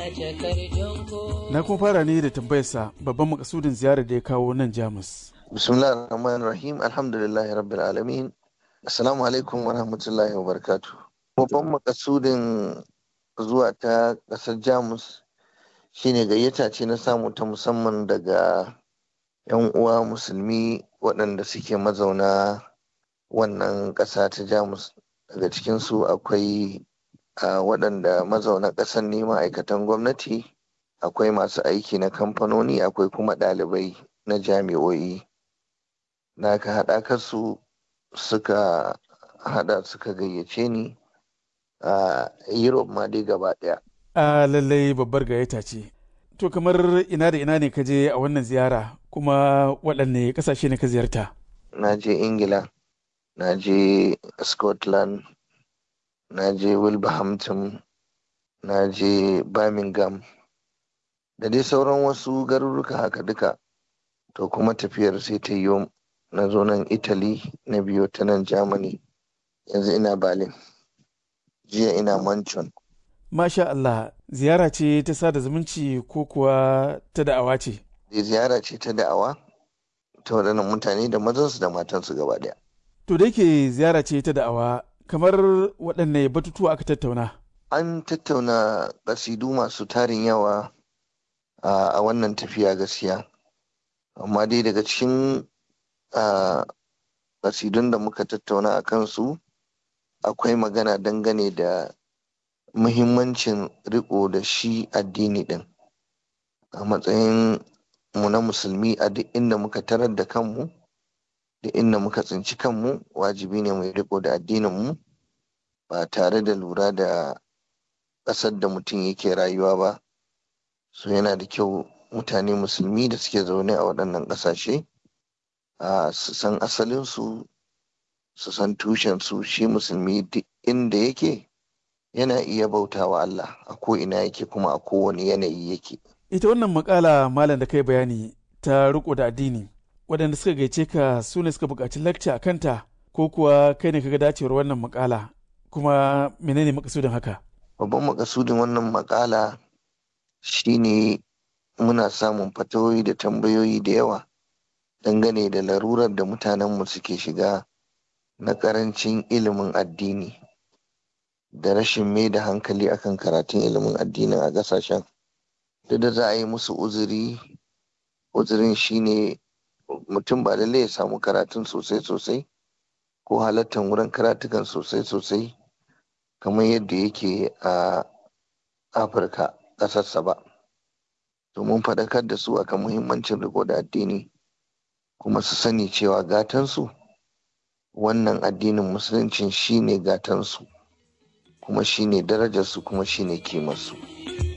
Na kuma fara ne da tambayarsa babban makasudin ziyarar da ya kawo nan Jamus. Bismillah ar-Rahman rahim alhamdulillahi rabbil alamin. Assalamu alaikum wa rahmatullahi wa barakatuh. Babban makasudin zuwa ta ƙasar Jamus shine gayyata ce na samu ta musamman daga 'yan uwa musulmi waɗanda suke mazauna wannan ƙasa ta Jamus. Daga cikinsu akwai waɗanda mazauna ƙasar ne ma'aikatan gwamnati, akwai masu aiki na kamfanoni, akwai kuma ɗalibai na jami'o'i. Na ka haɗa su suka haɗa suka gayyace ni a Europe ma dai gaba ɗaya. A lallai babbar gayyata ce. To kamar ina da ina ne ka je a wannan ziyara kuma waɗanne ƙasashe ne ka ziyarta? Na je Ingila, na je Scotland, na je Wilberhampton, na je Birmingham, da dai sauran wasu garuruka haka duka. To kuma tafiyar sai ta yi na zo nan Italy na biyo ta nan Germany, yanzu ina Berlin, jiya ina Manchon. Masha Allah, ziyara ce ta sada zumunci ko kuwa ta da'awa ce? Ziyara ce ta da'awa ta waɗannan mutane da mazansu da matansu gaba ɗaya. To da yake ziyara ce ta da'awa, kamar waɗanne batutuwa aka tattauna? An tattauna ƙasidu masu tarin yawa a wannan tafiya gaskiya. Amma dai daga cikin ƙasidun da muka tattauna a kansu akwai magana dangane da muhimmancin riko da shi addini ɗin a matsayin mu na musulmi a duk inda muka tarar da kanmu da inda muka tsinci kanmu wajibi ne mu riko da addinin mu ba tare da lura da ƙasar da mutum yake rayuwa ba so yana da kyau mutane musulmi da suke zaune a waɗannan ƙasashe su san asalinsu su san tushensu shi musulmi duk inda yake yana iya bautawa Allah a ko ina yake kuma a kowane yanayi yake. Ita wannan makala malam da kai bayani ta riko da addini waɗanda suka gaice ka su ne suka buƙaci lakca a kanta ko kuwa kai ne kaga dacewar wannan makala kuma menene makasudin haka? Babban makasudin wannan makala shine muna samun fatawoyi da tambayoyi da yawa dangane da larurar da mutanenmu suke shiga na ƙarancin ilimin addini. da rashin mai da hankali akan karatun ilimin addinin a ƙasashen duk da za a yi musu uzuri uzurin shine mutum ba lallai ya samu karatun sosai sosai ko halartar wurin karatukan sosai sosai kamar yadda yake a afirka ƙasarsa ba domin faɗakar da su akan muhimmancin riko da addini kuma su sani cewa gatansu wannan addinin musuluncin shine gatansu kuma shine darajarsu kuma shine kimarsu.